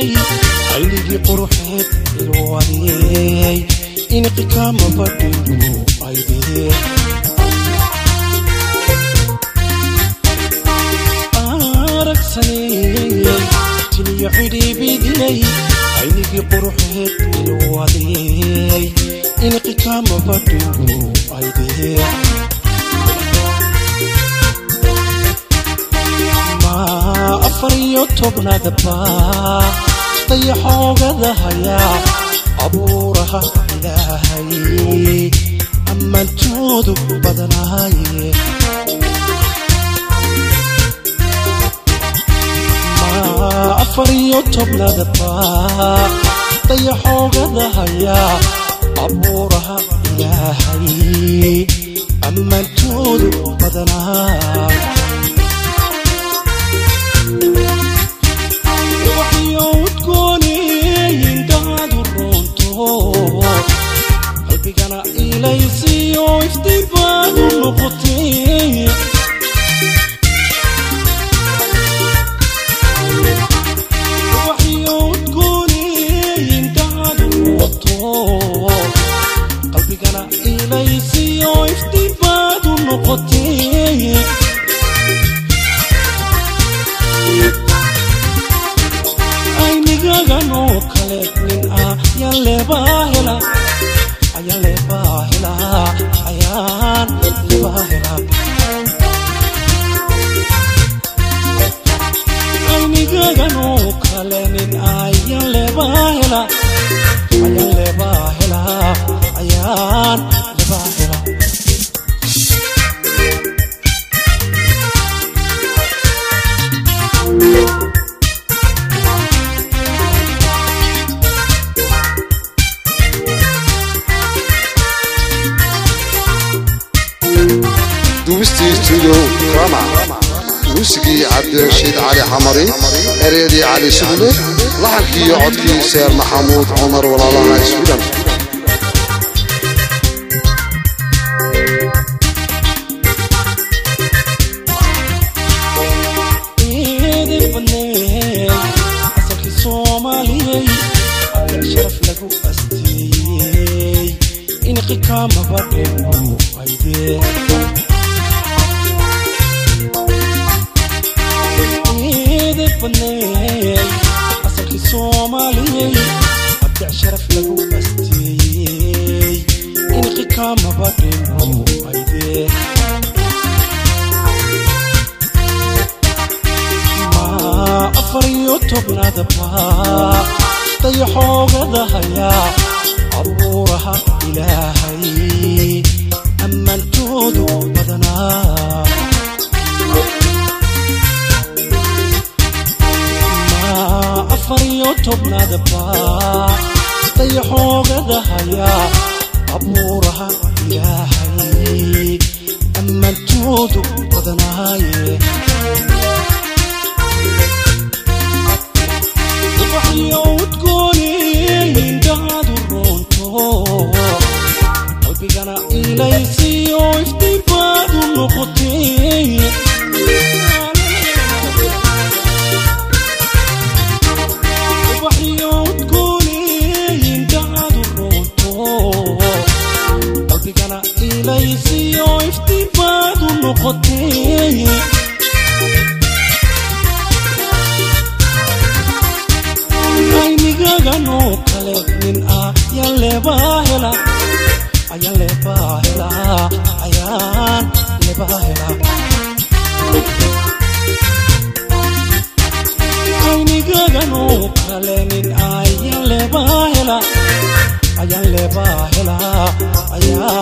badiyey xilligii quruxeed ilwadiyey inqi kama badhiyo aydee aragsaneyey tiniyo cidhiibidiyey xilligii quruxeed ilwadiyey inqi kama badhiyo aydee afar iyo tobnaadba dayaxoogada hayaa abuuraha ilaahay ammaantoodu badanaaye afar iyo tobnaadba dayaxoogada hayaa abuuraha ilaahay ammaantoodu badanaaye qalbigana ilaysiyo iftiin baadu noqotay qalbigana ilaysiyo iftiin baadu noqotay aynigagan oo kale nin ah yaleebaa hela ayaan leebaa helaa ayaan leebaa helaa aynigagan oo kale nin ayaan leebaa helaa ayaan leebaa helaa ayaan leebaa helaa duubistii stuudio rama muusigii cabdirashiid cali xamari ereedii cali sugle laxankii iyo codkii seer maxamuud cumar walaalaha iswidan asalkii soomaaliyey ayaa sharaf lagu asteeyey inqi kamaba dhenu aydee asalkii soomaaliyey abdac sharaf lagu asteeyey inqi kamaba dhenu aydee afar iyo tobnaadba dayaxoogada hayaa abuuraha ilaahay ammaantoodu badanaa afar iyo tobnaadba dayaxoogada hayaa abuuraha ilaahay ammaantoodu badanaaye qalbigana ilaysiyo iftiin baadu noqotay qalbigana ilaysiyo iftiin baadu noqotay aynigagan oo kale nin ah yaan leebaa hela ayaan leebaa helaa ayaan leebaa helaa aynigagan oo kale nin ah yaan leebaa hela ayaan leebaa helaa ayaan